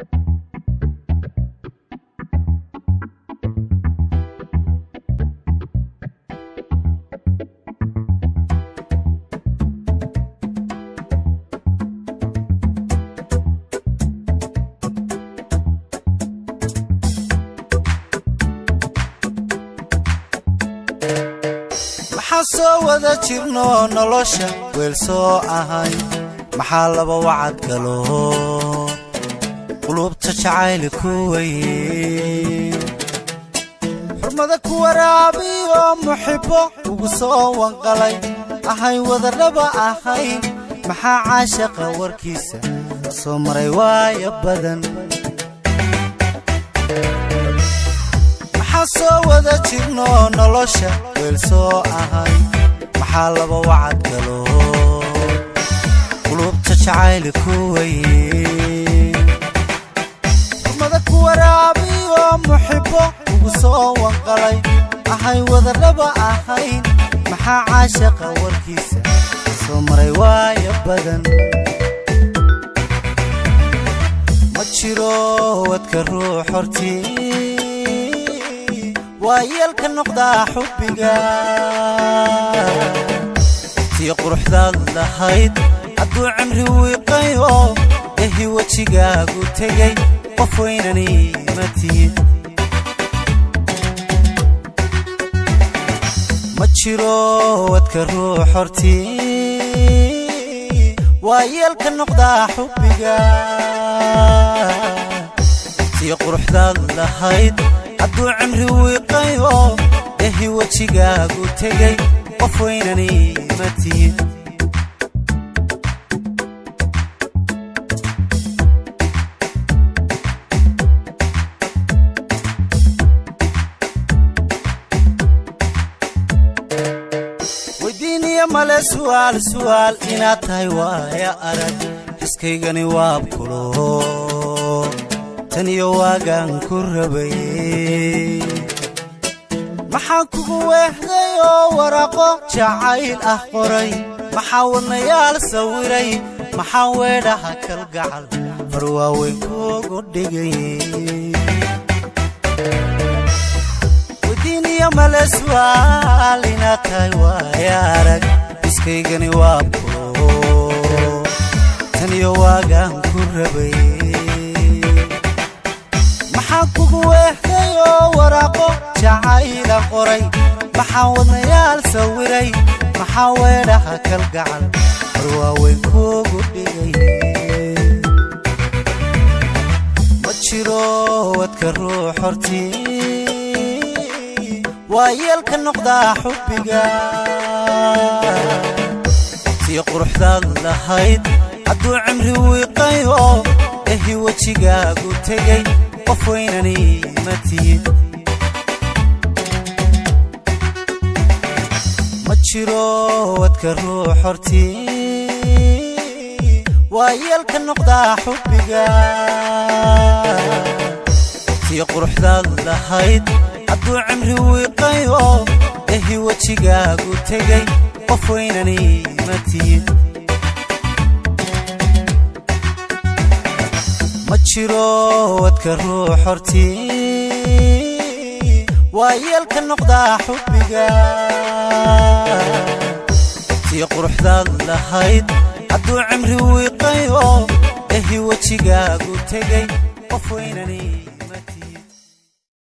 maxaa soo wada jirno nolosha weel soo ahay maxaa laba wacad galo qulubta jacayli ku weye xurmada ku waraabiyo muxibbo ugu soo wanqalay ahay wadarraba ahayn maxaa caashaqa warkiisa soo maray waaya badan maxaa soo wada jirno nolosha weel soo ahay maxaa laba wacad galo qulubta jacayli ku weye xurmada ku waraabiyo muxibbo ugu soo wanqalay ahay wadarraba ahayn maxaa caashaqa warkiisa soo maray waaya badan ma jiro wadka ruux hortii waa yeelka noqdaa xubbiga tii quruxdaad lahayd hadduu cimri wiiqayo ehi wejigaagu tegay qof weynani ma tihid ma jiro wadka ruux hortii waa yeelka noqdaa xubbiga tii quruxdaad lahayd hadduu cimri wiiqayo ehi wejigaagu tegay qof weynani ma tihid weydiiniya male su'aal su'aal inaad tahay waaya arag xiskaygani waabkulo tan iyo waagaan ku rabay maxaan kugu weehday oo waraaqo jacayl ah qoray maxaa wadnayaal sawiray maxaa weedhaha kalgacal far waaweyn kuugu dhigay wadiiniya male su'aal inaad tahay waaya arag iskaygani waa bulo tan iyo waagaan ku rabay maxaan kugu weehday oo waraaqo jacayla qoray maxaa wadnayaal sawiray maxaa weedhaha kalgacal war waaweyn kuugu dhigay ma jiro wadka ruux hortii waa yeelka noqdaa xubbiga tii quruxdaad lahayd hadduu cimri wiiqayo ehi wejigaagu tegay qof weynani ma tihid ma jiro wadka ruux hortii waa yeelka noqdaa xubbiga tii quruxdaad lahayd hadduu cimri wiiqayo ehi wejigaagu tegay qof weynani ma tihid ma jiro wadka ruux hortii waa yeelka noqdaa xubbiga tii quruxdaad lahayd hadduu cimri wiiqayo ehi wejigaagu tegay qof weynani ma tihid